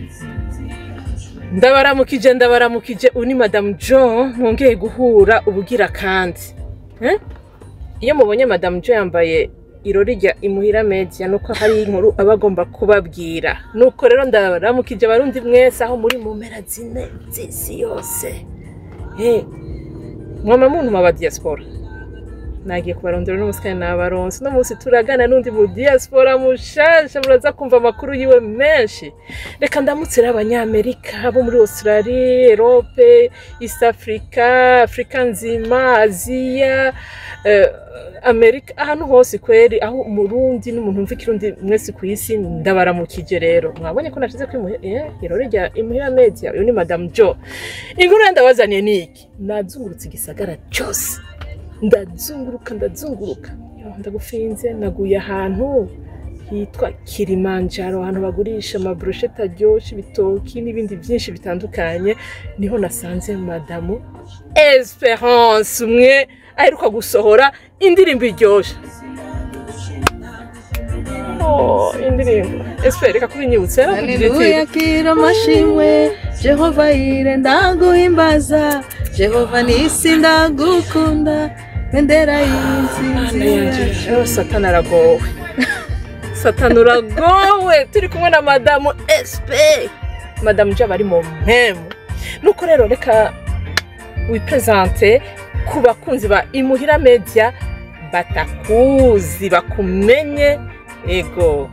ndabaramukije ndabaramukije uyu ni madamu john mwongeye guhura ubugira kandi Eh? iyo mubonye madamu john yambaye irori rya imuhira media nuko hari inkuru aba agomba kubabwira nuko rero ndabaramukije abarundi mwese aho muri mu mpera zine z'isi yose Eh, mwama muntu maba diaspora nagiye kubarondera uno munsi kandi nabaronse uno munsi turagana n'undi mu diaspora mushasha muraza kumva amakuru yiwe menshi reka ndamutse rero abanyamerika bo muri australie erope east africa afurika nzima aziya eh, amerika ahantu hose kweri aho umurundi n'umuntu wumva ikirundi mwese ku isi ndabaramukije rero mwabonye ko nashize kuri irore rya imuhira media uyu ni madamu jo inkuru ya ndabazaniye ni iki nazungurutse igisagara cyose ndazunguruka ndazunguruka Yo, ndagufinze naguye ahantu hitwa kilimanjaro ahantu bagurisha amaburusheti aryoshye ibitoki n'ibindi byinshi bitandukanye niho nasanze madamu esperance umwe aheruka gusohora indirimbo iryoshye Oh, indirimbo espere reka kubinyibutse Haleluya kira amashimwe Jehova ire ndaguhimbaza Jehova nisi ndagukunda bendera y'intsinzi Oh, satani aragowe satani uragowe turi kumwe na madamu espe madamu jaba ari mu mpemu nuko rero reka wipresente ku bakunzi ba imuhira media batakuzi bakumenye ego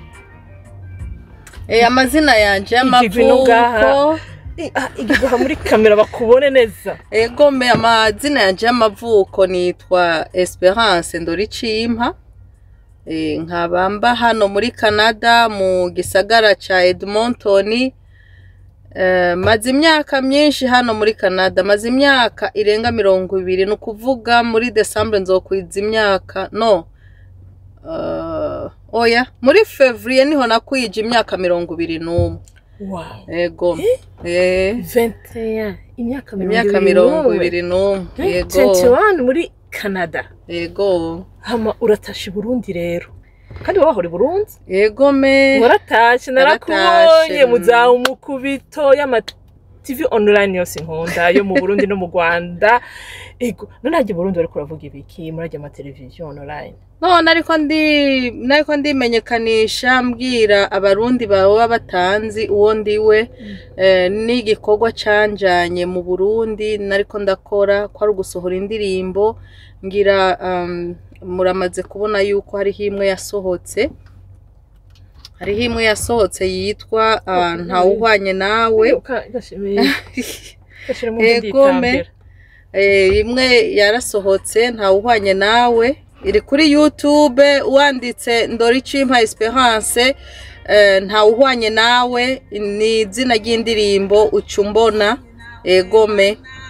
Eh amazina yanje Igigwi no ngaha. y'amavuko I- ah, igiguha muri kamera bakubone neza Ego me amazina yanje y'amavuko nitwa Esperance Ndoricimpa Eh, nkaba mba hano muri Canada mu gisagara ca Edmonton Eh, maze imyaka myinshi hano muri Canada maze imyaka irenga mirongo ibiri ni ukuvuga muri December nzokwiza imyaka no uh, oya muri Fevrier niho nakwije imyaka mirongo ibiri n'umwe wow ego eh, 21 imyaka imyaka mirongo ibiri n'umwe yego 21 muri canada yego hama uratashe i burundi rero kandi wowe wahora i burundi yego me waratashe narakubonye Naratashe, mu mm. za umukubito y'ama tv online yose nkunda yo mu burundi no mu rwanda ego none hajya i burundi bariko uravuga ibiki murajya amateleviziyo online none ariko ndi nariko ndimenyekanisha mbwira abarundi baba batanzi uwo ndiwe eh, n'igikorwa canjanye mu burundi nariko ndakora ko ari ugusohora indirimbo ngira um, muramaze kubona yuko hariho imwe yasohotse hariho imwe yasohotse yitwa uh, ntawuhwanye nawe Ka- gashimiye gashiramo Ego, me. nditambira Eh, imwe yarasohotse ntawuhwanye nawe iri kuri youtube wanditse ndoricimpa esperance eh, ntawuhwanye nawe ni izina ry'indirimbo uca umbona egome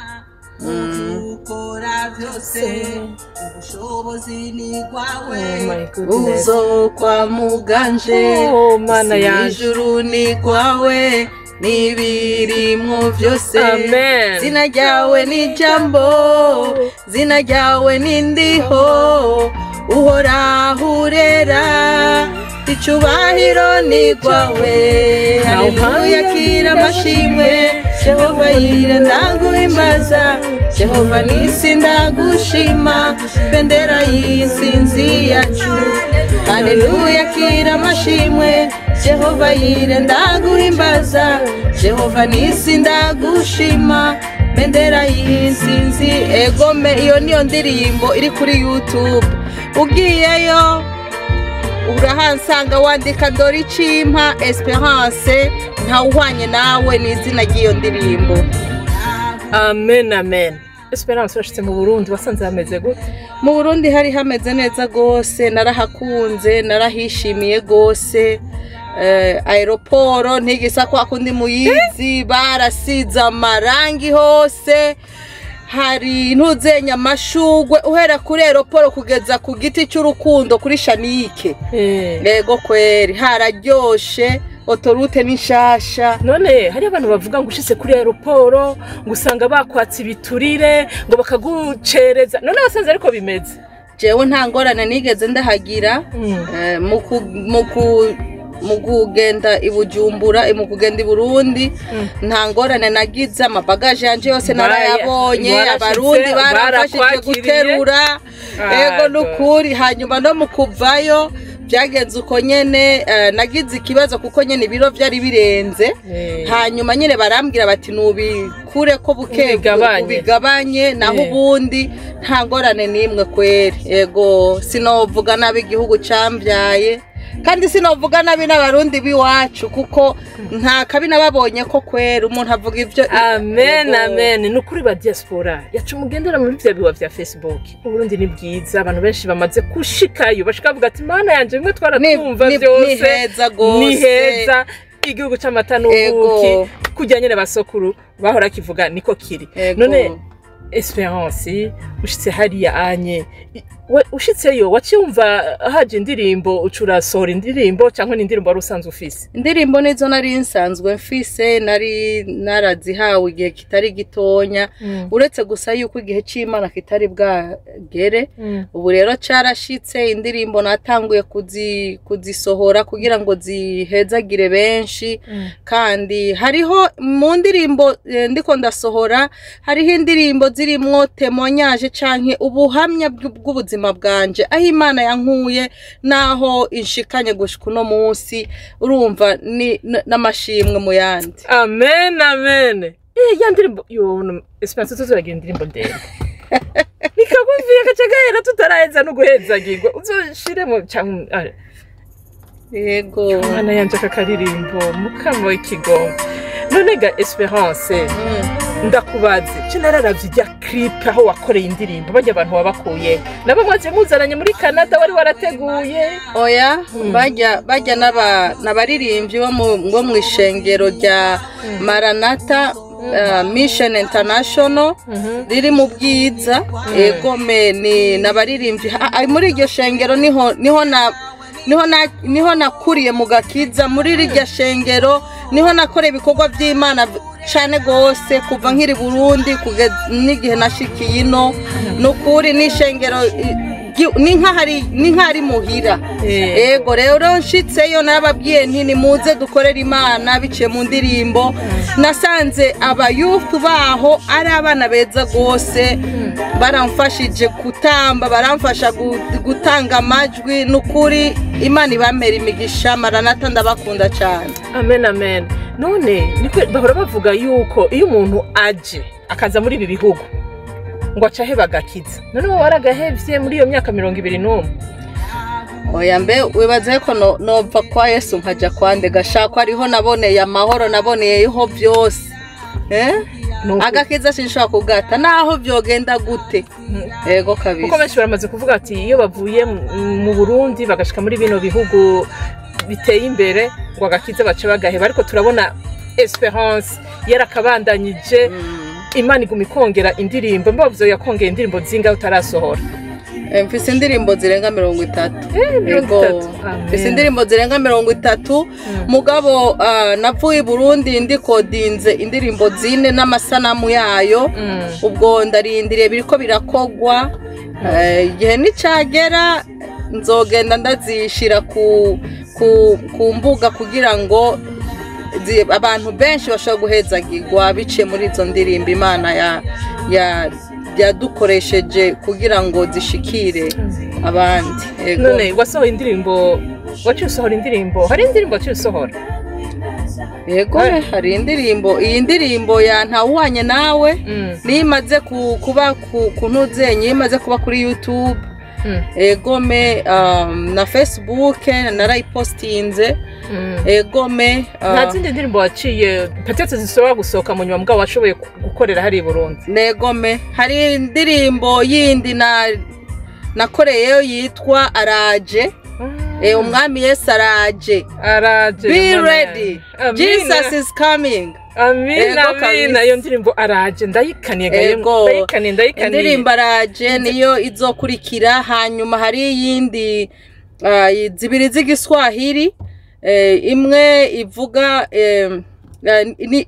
ukora byose ubushobozi ni bwawe oh my goodness uzokwa muganje oh mana yanje ijuru ni rwawe n'ibirimwo byose amen zina ryawe ni jambo zina ryawe ni ndiho uhoraho urera icubahiro ni rwawe haleluya kira amashimwe jehova yire ndaguhimbaza jehova nisi ndagushima bendera y'intsinzi yacu haleluya kira amashimwe jehova yire ndaguhimbaza jehova nisi ndagushima bendera y'intsinzi egome iyo niyo ndirimbo iri kuri youtube ugiyeyo urahansanga wandika dore icimpa esperance ntawuhwanye nawe ni izina ry'iyo ndirimbo amen amen esperance urashitse mu burundi wasanze hameze gute mu burundi hari hameze neza rwose narahakunze narahishimiye rwose eh, aeroporo ntigisa kwa kundi muyizi barasize amarangi hose hari ntuzenya amashugwe uhera kuri aeroporo kugeza ku giti cy'urukundo kuri shanike Eh, yego kweri hararyoshe otorute ni nshasha none hari abantu bavuga ngo ushitse kuri aeroporo ngo usanga bakwatse ibiturire ngo bakagucereza none wasanze ariko bimeze jewe nta ngorane nigeze ndahagira Mm. Eh, mu ku- mu ku- mu kugenda i bujumbura mu kugenda i burundi nta ngorane nagize amabagaje yanje yose Bara- narayabonye barashitse, abarundi barafashije barakwakiriye. guterura ego Ego. nukuri hanyuma no mu kuvayo byagenze uko nyene eh, nagize ikibazo kuko nyene ibiro byari birenze Eh. hanyuma nyine barambwira bati nubikure ko buke Ubigabanye. ubigabanye naho Eh. ubundi nta ngorane n'imwe kweri ego sinovuga nabi igihugu cyambyaye kandi sinovuga nabi n'abarundi b'iwacu kuko nta kabi nababonye ko kweri umuntu avuga ibyo amen Ego. amen ni ukuri ba diaspora yaca umugendera muri bya biwa bya facebook uburundi ni bwiza abantu benshi bamaze gushikayo bashika bavuga ati mana yanje bimwe Ni- twaratumva ni- byose ni heza gose. ni heza igihugu c'amata n'ubuki Ego. kujya nyine basokuru bahora kivuga niko kiri Ego. none esperance ushitse hariya anye i- we ushitseyo waciye wumva haje indirimbo uca urasohora indirimbo cyangwa n'indirimbo wari usanzwe ufise indirimbo nizo nari nsanzwe mfise nari narazihawe igihe kitari gitonya uretse gusa yuko igihe cy'imana kitari bwagere ubu rero carashitse indirimbo natanguye kuzi, kuzisohora kugira ngo zihezagire benshi kandi hariho mu ndirimbo eh, ndiko ndasohora hariho indirimbo zirimwo temonyaje canke ubuhamya bw- bw'ubuzima bwanje aho imana yankuye naho inshikanye gushika uno munsi urumva ni n- n'amashimwe mu yandi amen amen eh ya ndirimbo yo no- esperance tuzuragira indirimbo ndende nikagumviye gace gahera tutaraheza no guhezagirwa uzoshiremo cyangwa ah, yego mwana yanje aka karirimbo mukama w'ikigongo none ga esperance Mm. ndakubaze ce nararavye ijya clip aho wakoreye indirimbo bajya abantu wabakuye nabo mwaje muzananye muri canada wari warateguye oya Mm. bajya bajya n'aba- n'abaririmbyi bo mu bo mu ishengero rya maranata uh, mission international riri mu bwiza egome ni n'abaririmbyi Ah, ah, muri iryo shengero niho niho na niho na niho nakuriye mu gakiza muri iryo shengero niho nakoreye ibikorwa by'imana cyane rwose kuva nkiri burundi kugeza n'igihe nashikiye ino ni ukuri n'ishengero i- gi- ni nk'ahari ni nk'ahari muhira Eh. ego rero nshitseyo narababwiye nti nimuze dukorere imana biciye mu ndirimbo nasanze abayufu baho ari abana beza rwose baramfashije gutamba baramfasha gu- gutanga amajwi ni ukuri imana ibamera imigisha maranata ndabakunda cyane amen amen none niko bahora bavuga yuko iyo umuntu aje akaza muri ibi bihugu ngo acahe bagakiza none wowe waragahevye muri iyo myaka mirongo ibiri n'umwe oya mbe wibaze ko no- nova kwa yesu nkajya kwande gashakwa ariho naboneye amahoro naboneyeho byose eh? Ni uku- agakiza sinshobora kugata naho byogenda gute ego kuko kabisa benshi baramaze kuvuga ati iyo bavuye mu- mu burundi bagashika muri bino bihugu biteye imbere ngo agakiza bace bagaheba ariko turabona esperance yarakabandanyije imana iguma ikongera indirimbo mbavuze yakongera indirimbo zingahe utarasohora Eh, mfise indirimbo zirenga mirongo itatu mirongo Ego. itatu. Amen. mfise indirimbo zirenga mirongo itatu mugabo ah, navuye i burundi ndikodinze indirimbo zine n'amasanamu yayo Mm. ubwo ndarindiriye biriko birakogwa Eh, igihe nicagera nzogenda ndazishira ku, ku, ku mbuga kugira ngo zi- abantu benshi bashobora guhezagirwa biciye muri izo ndirimbo imana ya, ya, yadukoresheje kugira ngo zishikire abandi Ego. none wasohoye indirimbo waciye usohora indirimbo hari indirimbo waciye usohora yego Eh. hari indirimbo iyi ndirimbo ya ntawuhanye nawe Mm, niyo imaze ku- kuba ku ku ntuzenye iyo imaze kuba kuri youtube mm, egome um, na facebook narayipostinze mm. egome uh, nta zindi ndirimbo waciye petetse zishobora gusohoka mu nyuma mugabo washoboye ku- gukorera hariya i burundi negome hari indirimbo yindi na nakoreyeyo yitwa araje e, umwami yesu araje araje be Mana ready yanjye. jesus is coming amina Ego amina kabisa. iyo ndirimbo araje ndayikaniye gaye Ego. ndayikaniye ndayikaniye indirimbo araje niyo izokurikira hanyuma hari iyindi ah, zibiri z'igiswahili eh, imwe ivuga eh, eh, ni- ni-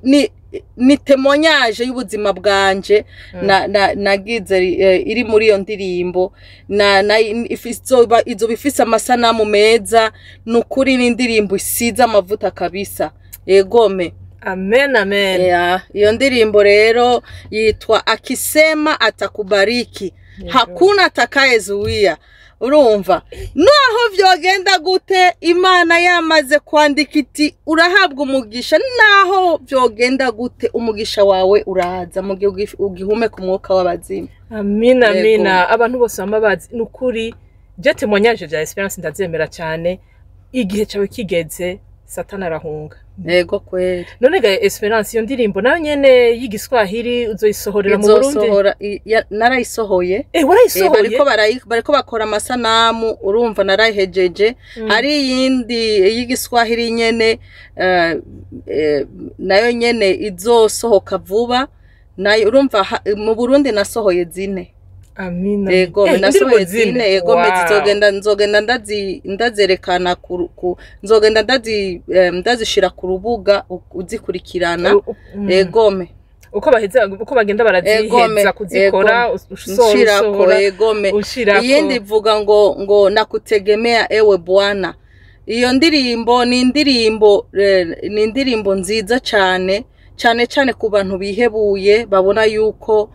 ni temonyaje y'ubuzima bwanje na, na, nagize eh, iri muri iyo ndirimbo na, na ifi- izoba izoba ifise amasanamu meza ni ukuri ni indirimbo isize amavuta kabisa egome amen amen yeah. iyo ndirimbo rero yitwa akisema atakubariki hakuna atakayezuia urumva naho vyogenda gute imana yamaze kwandika iti urahabwa umugisha naho vyogenda gute umugisha wawe uraza mu gihe ugi- ugihumeka umwuka w'abazimu amina Yego. amina abantu bose baba bazi ni ukuri je temonyaje bya esperance ndabyemera cyane igihe cyawe kigeze satani arahunga yego kweli none ga esperance iyo ndirimbo nayo nyene y'igiswahili uzoyisohorera mu burundi izosohora i- ya- narayisohoye eh Eh, warayisohoye bariko barayi- bariko bakora amasanamu urumva narayihejeje hari iyindi y'igiswahili nyene eh, eh, nayo nyene izosohoka vuba nayo urumva ha- mu burundi nasohoye zine amina yego Eh, nasohoye indirimbo zine yego Wow. zizogenda nzogenda ndazi ndazerekana ku ru- ku nzogenda ndazi eh, ndazishira ku rubuga u- uzikurikirana U- u- mm. egome uko baheza uko bagenda baraziheza Egome, kuzikora usohora nshirako usohora egome ushirako iyindi ivuga ngo ngo nakutegemea ewe bwana iyo ndirimbo ni indirimbo eh, ni indirimbo nziza cyane cyane cyane ku bantu bihebuye babona yuko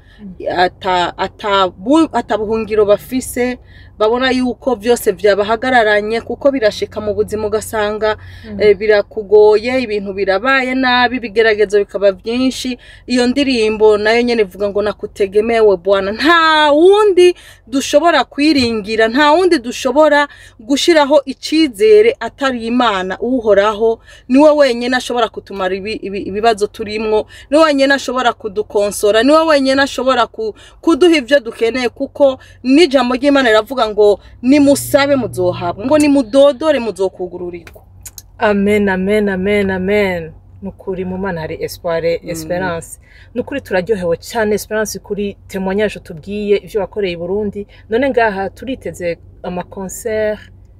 ata ata bu- ata buhungiro bafise babona yuko byose byabahagararanye kuko birashika mu buzima ugasanga eh, birakugoye ibintu birabaye nabi ibigeragezo bikaba byinshi iyo ndirimbo nayo nyene ivuga ngo nakutegemewe bwana nta wundi dushobora kwiringira nta wundi dushobora gushiraho icizere atari imana uhoraho niwe wenyine ashobora kutumara ibi- ibi- ibibazo turimwo niwe wenyine ashobora kudukonsora niwe wenyine ashobora ku- kuduha ibyo dukeneye kuko n'ijambo ry'imana riravuga ngo nimusabe muzohabwa ngo nimudodore muzokugururirwa amen amen amen amen nukuri mu mana hari espoir esperance nukuri turaryohewe cyane esperance kuri témoignage tubwiye ivyo wakoreye i Burundi none ngaha turiteze amaconcert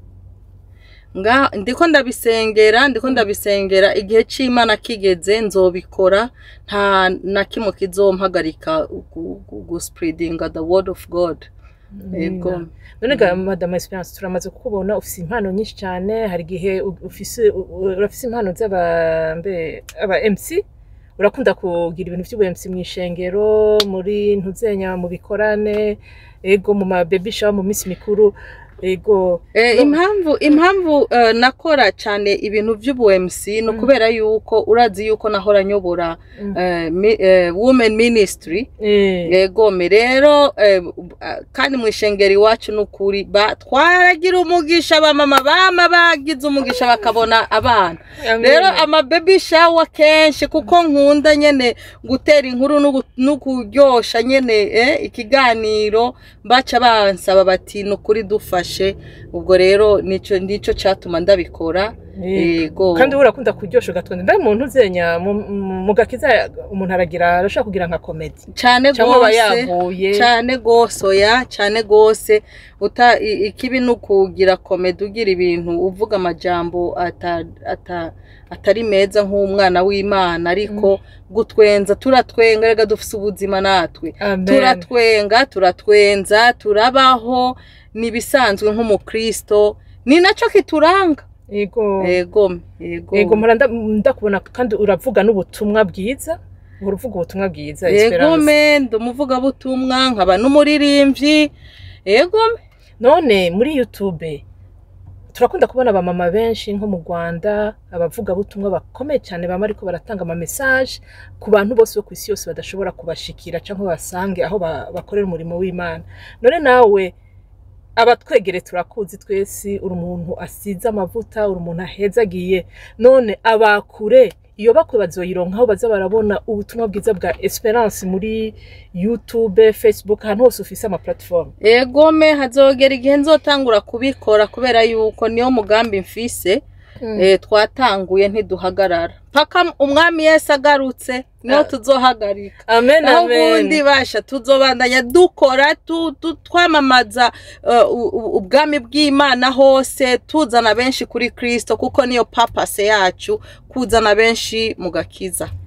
nga ndiko ndabisengera ndiko ndabisengera igihe c'imana kigeze nzobikora nta na kimwe kizompagarika gu- gu- guspreadinga the word of god yego none ga madame esperance turamaze kukubona ufise impano nyinshi cyane hari igihe u- ufise u- u- urafise impano z'aba mbe aba MC urakunda kugira ibintu by'ubu MC mu ishengero muri ntuzenya mu bikorane ego mu ma baby shower mu minsi mikuru ego Eh, No. impamvu impamvu eh, nakora cyane ibintu by'ubu-MC ni ukubera yuko urazi yuko nahora nyobora Mm. eh, mi- eh, women ministry eh yegome rero eh, ah, kandi mu ishengero iwacu ni ukuri ba- twaragira umugisha bamama bama bagize umugisha bakabona abana amen. rero ama baby shower kenshi kuko nkunda nyene gutera inkuru no gu- no kuryosha nyene eh, ikiganiro baca bansaba bati ni ukuri dufashe ubwo rero nico nico catuma ndabikora Eh, yego kandi urakunda kuryosha ugatonda ndaye umuntu uzenya mu- mu mu gakiza umuntu aragira arashaka kugira nka komedi cane cyangwa aba gose yaguye cyane gose oya cyane gose uta i- ikibi ni ukugira komedi ugira ibintu uvuga amajambo ata, ata, atari meza nk'umwana w'imana ariko gutwenza turatwenga rega dufise ubuzima natwe amen turatwenga turatwenza turabaho ni ibisanzwe nk'umukristo ni nacyo kituranga yego yego yego yego mpora nda- ndakubona kandi uravuga n'ubutumwa bwiza uhora uvuga ubutumwa bwiza yego Esperance. me ndi umuvugabutumwa nkaba n'umuririmbyi yego me none muri youtube turakunda kubona abamama benshi nko mu rwanda abavugabutumwa bakomeye cyane baba ariko baratanga amamesaje ku bantu bose bo ku isi yose badashobora kubashikira cyangwa basange aho ba- bakorera umurimo w'imana none nawe abatwegere turakuzi twese uri umuntu asize amavuta uri umuntu ahezagiye none abakure iyo bakwe bazoyironka aho baza barabona ubutumwa bwiza bwa esperance muri youtube facebook ahantu hose ufise ama platform yego me hazogera igihe nzotangura kubikora kubera yuko niyo mugambi mfise eh, twatanguye ntiduhagarara paka umwami yesu agarutse niho Ah. tuzohagarika amen naho amen ubundi basha tuzobandanya dukora tu- tu- twamamaza uh, u- u- ubwami bw'imana hose tuzana benshi kuri kristo kuko niyo papase yacu kuzana benshi mu gakiza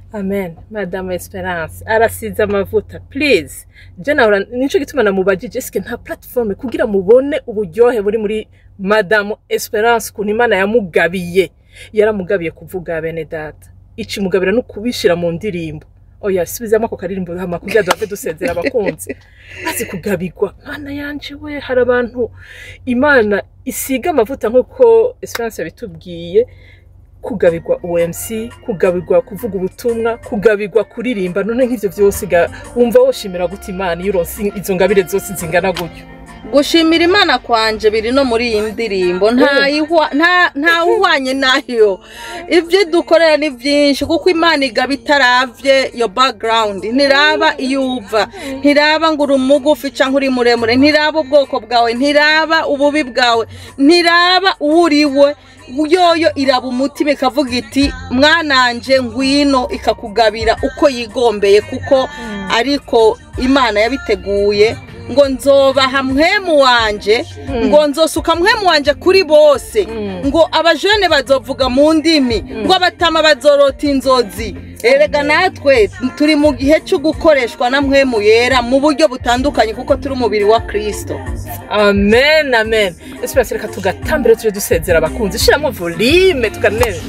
amen madame esperance arasize amavuta please je nahora nico gituma namubajije eske nta platform kugira mubone uburyohe buri muri madame esperance ukuntu imana yamugabiye yaramugabiye kuvuga bene data ici mugabira no kubishira mu ndirimbo oya subizamo ako karirimbo hama kugira duhave dusezera abakunzi maze kugabirwa mana yanje we hari abantu imana isiga amavuta nk'uko esperance yabitubwiye kugabirwa OMC kugabirwa kuvuga ubutumwa kugabirwa kuririmba none nk'ivyo vyose ga- wumva woshimira gute imana iyo uronse izo ngabire zose zingana gutyo gushimira imana kwanje biri no muri iyi ndirimbo nta ihwa- nta- nta uhwanye nayo ibyo dukorera ni byinshi kuko imana igaba itaravye yo background ntiraba iyo uva ntiraba ngo uri umugufi cyangwa uri muremure ntiraba ubwoko bwawe ntiraba ububi bwawe ntiraba uwo uriwe yoyo iraba umutima ikavuga iti mwananje ngwino ikakugabira uko yigombeye kuko ariko imana yabiteguye ngo nzobaha mwemu wanje ngo nzosuka mwemu wanje kuri bose ngo abajene bazovuga mu ndimi ngo abatama bazorota inzozi erega natwe turi mu gihe cyo gukoreshwa na mwemu yera mu buryo butandukanye kuko turi umubiri wa kristo amen amen esperance reka tugatambire tuje dusezera abakunzi shiramo volume tukanere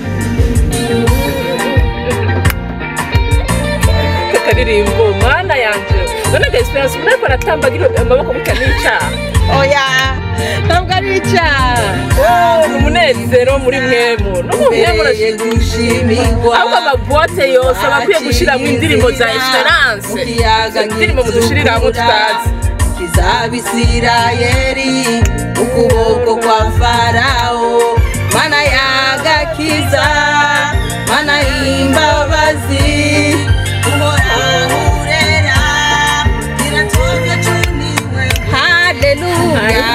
kakaririmbo mana yanje none ga esperance umuntu ariko aratambagira amaboko gutya n'icaha oya ntabwo ari icyaha Oh, ni umunezero muri mwemu no mu mwemu Mbereye gushimirwa ahubwo amabuwate yose aba akwiye gushyiramo indirimbo za esperance mu kiyaga indirimbo mudushiriramo tutazi kizaba isirayeli ukuboko kwa farawo mana yagakiza mana y'imbabazi uhoraho urera iratoza cuniwe haleluya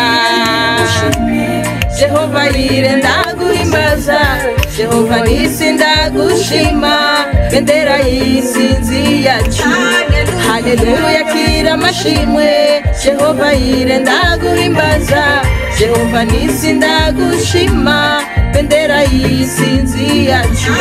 jehova yire ndaguhimbaza jehova nisi ndagushima bendera y'insinzi yacu haleluya kira amashimwe jehova yire ndaguhimbaza jehova nisi ndagushima bendera y'insinzi yacu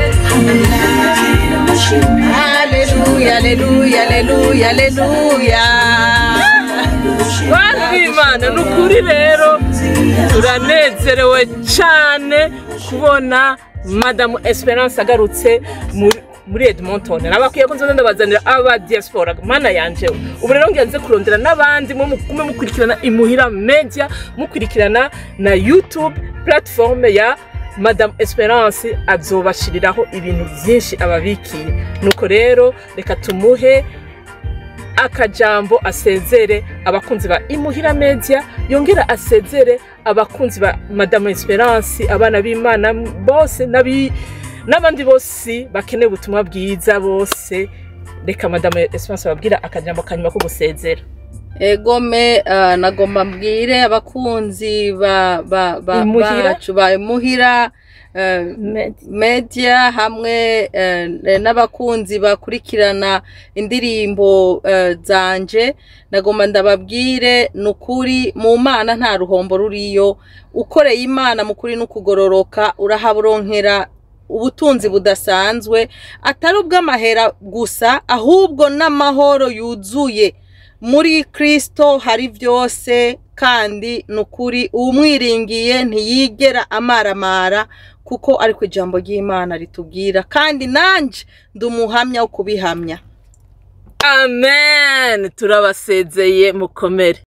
haleluya haleluya haleluya haleluya bantu b'imana ni ukuri rero turanezerewe cyane kubona madamu esperance agarutse muri muri edmonton nabakwiye ko nzoza ndabazanira aba diaspora mana yanje ubu rero ngenze kurondera n'abandi mwe mugume mukurikirana imuhira media mukurikirana na youtube platform ya madamu esperance azobashiriraho ibintu byinshi ababikiye nuko rero reka tumuhe akajambo asezere abakunzi ba imuhira media yongera asezere abakunzi ba madamu esperance abana b'imana bose n'abi- n'abandi bose bakeneye ubutumwa bwiza bose reka madamu esperance babwira akajambo kanyuma ko gusezera egome uh, nagomba mbwire abakunzi ba, ba, ba, Imuhira? bacu ba imuhira uh, media hamwe uh, n'abakunzi bakurikirana indirimbo uh, zanje nagomba ndababwire ni ukuri mu mana nta ruhombo ruriyo ukoreye imana mu kuri n'ukugororoka urahaburonkera ubutunzi budasanzwe atari ubw'amahera gusa ahubwo n'amahoro yuzuye muri kristo hari byose kandi ni ukuri uwumwiringiye ntiyigera amaramara kuko ariko ijambo ry'imana ritubwira kandi nanjye ndi umuhamya wo kubihamya amen turabasezeye mukomere